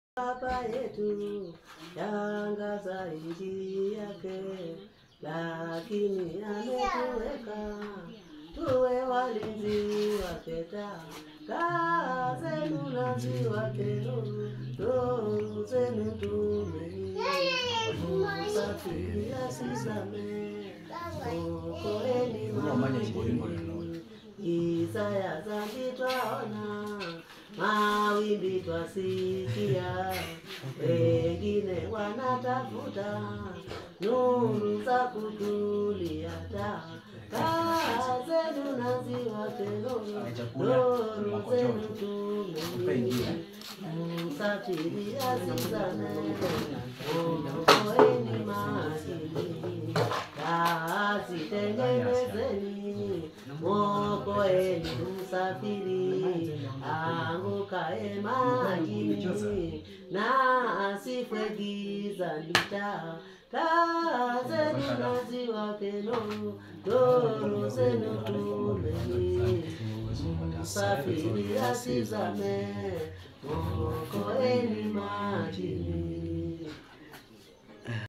Baba yetu yangaza inji yake, lakini ametuweka tuwe walinzi wake. Taa zenu na ziwake nuru, nuru zenu tumeni, msafiri asizame, okoeni majini. Giza ya dhambi twaona, mawimbi twasikia, wengine wanatafuta nuru za kutulia. Taa taa zenu na ziwake nuru, nuru zenu tumeni, msafiri asizame, okoeni majini. Taa zitengenezeni, mwokoeni msafiri angukae majini, na asifwe gizani. Taa taa zenu na ziwake nuru, nuru zenu tumeni, msafiri asizame, mwokoeni majini.